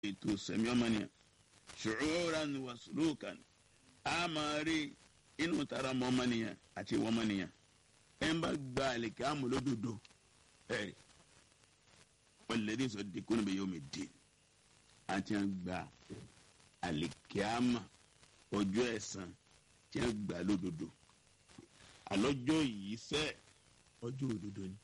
ètò sẹ̀mí ọmọnìyàn ṣùgbọ́n wa sùlùkàn a máa rí inú tara mọ́ ọmọnìyàn àti ìwọ ọmọnìyàn ẹ̀ ń bá gba àlèkè àmọ́ lódodo ẹ̀ wàlẹ́dí sọ dikú níbi yóò mi dì àti à ń gba àlèkè àmọ́ ọjọ́ ẹ̀san tí a gbà lódodo àlọ́jọ́ yìí sẹ́ ọjọ́ òdodo ni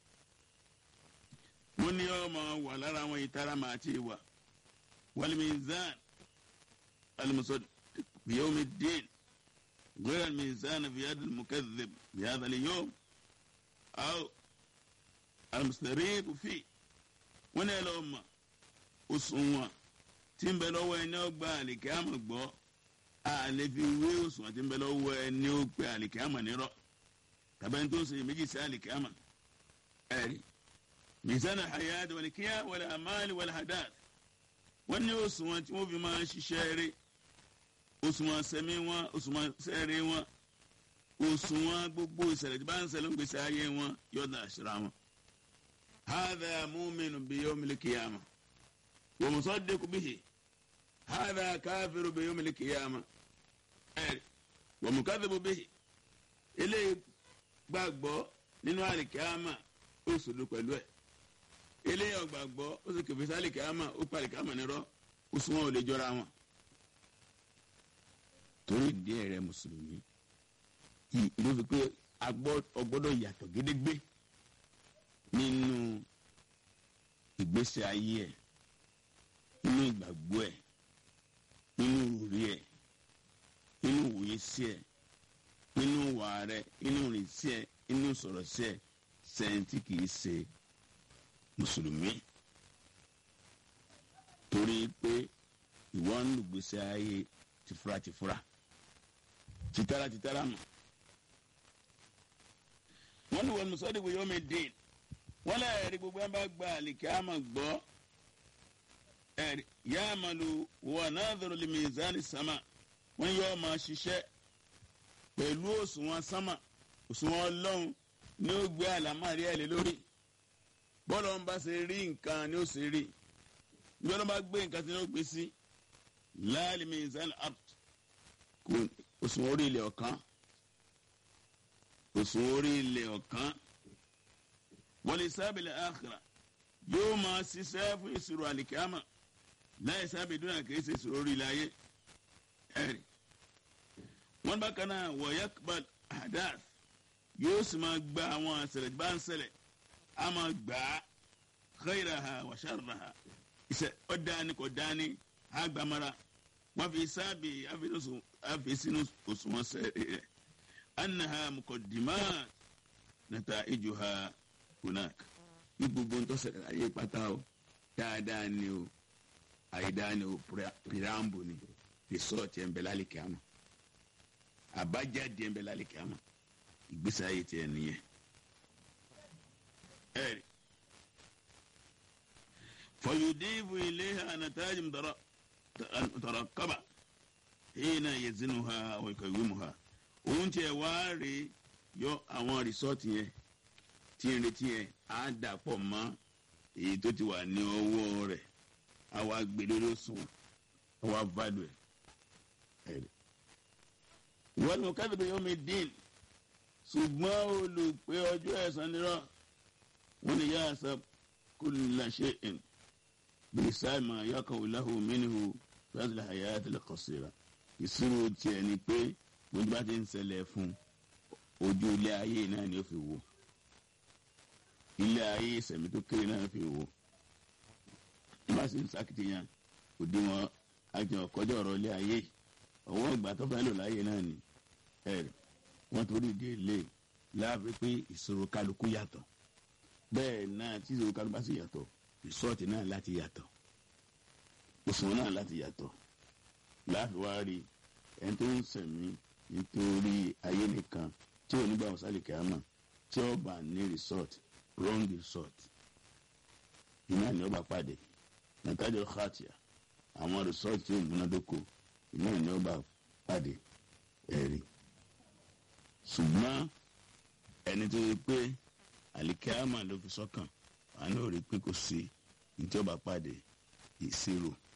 mo ní ọmọ wà lára àwọn ìtara màá ti wà والميزان المصدق بيوم الدين غير الميزان في يد المكذب بهذا اليوم أو المستريب فيه wọ́n ní ẹ lọ́ọ́ mọ̀ òṣùwọ̀n tí ń bẹ lọ́wọ́ ẹni ó gba àlìkẹ́ àmọ̀ gbọ́ a lè fi wé òṣùwọ̀n tí ń bẹ lọ́wọ́ ẹni ó gba àlìkẹ́ àmọ̀ nírọ̀ tàbí ẹni tó ń ṣe méjì sí àlìkẹ́ àmọ̀ ẹ̀rí mizan al-hayat wal-qiyam wal-amal wal-hadath wọ́n ní òṣùwọ̀n tí wọ́n fi máa ṣiṣẹ́ rẹ̀ òṣùwọ̀n sẹ́mi wọn òṣùwọ̀n sẹ́rẹ̀ wọn òṣùwọ̀n gbogbo ìṣẹ̀lẹ̀ tí bá ń ṣẹlẹ̀ ń gbèsè ayé wọn yọ̀dà àṣírà wọn. هذا مؤمن بيوم القيامة ومصدق به هذا كافر بيوم القيامة ومكذب به eléyìí gbàgbọ́ nínú àlìkíámà ó sòdò pẹ̀lú ẹ̀ eléyìí ọgbàgbọ́ ó sì kẹfẹ́ sí àlìkíámà ó pa àlìkíámà nírọ́ ó sún wọn ò lè jọra wọn. torí díẹ̀ rẹ mùsùlùmí ló fi pé ọgbọ́dọ̀ yàtọ̀ gédégbé nínú ìgbésí ayé ẹ̀ nínú ìgbàgbọ́ ẹ̀ nínú òrí ẹ̀ nínú òye sí ẹ̀ nínú wà rẹ̀ nínú rìn sí ẹ̀ nínú sọ̀rọ̀ sí ẹ̀ sẹ́ńtì kìí ṣe mùsùlùmí torí pé ìwọ ń lùgbèsè ayé tìfura tìfura tìtara tìtara mọ̀ wọ́n ní wọ́n mùsọ́dí wo yóò mi dín wọ́n lé ẹ̀rí gbogbo ẹ̀ bá gba àlìkẹ́ àmọ̀ gbọ́ ẹ̀rí yá àmàlù wọ́n náà dọ̀rọ̀ lè mìíràn sámà wọ́n yọ ọmọ ṣiṣẹ́ pẹ̀lú òṣùwọ̀n sámà òṣùwọ̀n ọlọ́run ní ó gbé àlámàrí ẹ̀ lé lórí bọ́ọ̀lù ọ̀n bá ṣe rí nǹkan ni ó ṣe rí bí ọlọ́run bá gbé nǹkan tí ó gbé sí láàlì mìíràn art kò òṣùwọ̀n orí ilẹ̀ ọ̀kan òṣùwọ̀n orí ilẹ̀ ọ̀kan wọ́n lè sábẹ̀lẹ̀ àkàrà yóò máa ṣiṣẹ́ fún ìṣirò àlìkámà láì sábẹ̀ dúnà kìí ṣe ìṣirò orí ilẹ̀ ayé ẹ̀rì. wọ́n bá kan náà wọ̀ yakbal hadath yóò sì máa gba àwọn àṣẹlẹ̀ bá ń ṣẹlẹ̀ á máa gbà á khayraha wa sharraha ìṣe ọ̀dání kò dání á gbàmára wọ́n fi sábẹ̀ àfi sínú òṣùwọ̀n sẹ́rẹ̀ rẹ̀ annaha muqaddimat nataijuha hunak ní gbogbo ntọ́sẹ̀ ayé pátá o dáadáa ni o àyídáa ni o pirambo ni resort ẹ̀ ń bẹ lálẹ́ kíámà àbájáde ẹ̀ ń bẹ lálẹ́ kíámà ìgbésẹ̀ ayé tiẹ̀ nìyẹn. ẹ̀rì fọyọdẹ́fù ilé ànàtàjì mùtàràkàbà hìnà yẹzinu ha ọ̀kọ̀wé mu ha òun tiẹ̀ wá rè yọ àwọn resort yẹn tí ń retí yẹn á dà pọ̀ mọ́ èyí tó ti wà ní ọwọ́ rẹ̀ á wá gbé lórí òṣùwọ̀n á wá value ẹ̀. wọ́n mú kábíyèsí yóò mi dín ṣùgbọ́n olùpẹ ọjọ́ ẹ̀san nírọ̀ wọ́n ní yá àṣà kulla shay'in bí sáìmà yọkàn òláhù mínú fẹ́ẹ́sì àyà àtẹlẹ qasira ìṣirò tiẹ̀ ni pé gbogbo bá ti ń ṣẹlẹ̀ fún ojú ilé ayé náà ni ó fi wò ilé ayé ìsẹ̀mí tó kéré náà fi wò bá sì ń sakitiyan òdiwọ̀n àjọ kọjá ọ̀rọ̀ ilé ayé ọwọ́ ìgbà tó fẹ́ lò láyé náà ni ẹ̀rì wọ́n torí di ilé láàbí pé ìṣòro kálukú yàtọ̀ bẹ́ẹ̀ náà tí ìṣòro kálukú bá sì yàtọ̀ rìsọ́ọ̀tì náà láti yàtọ̀ òṣùwọ̀n náà láti yàtọ̀ láàfin wá rí ẹni tó ń sẹ̀mí nítorí ayé nìkan tí ò ní gbà wọ́n sálì kẹ́hámà tí ó bá ní rìsọ́ọ̀tì wrong result iná ni ó bá pàdé nàtàjọ khatia àwọn result tí ó múnádóko iná ni ó bá pàdé ẹ̀rí ṣùgbọ́n ẹni tó yẹ pé àlìkẹ́àmà ló fi sọ́kàn àánú rí pé kò sí ní tí ó bá pàdé ìṣirò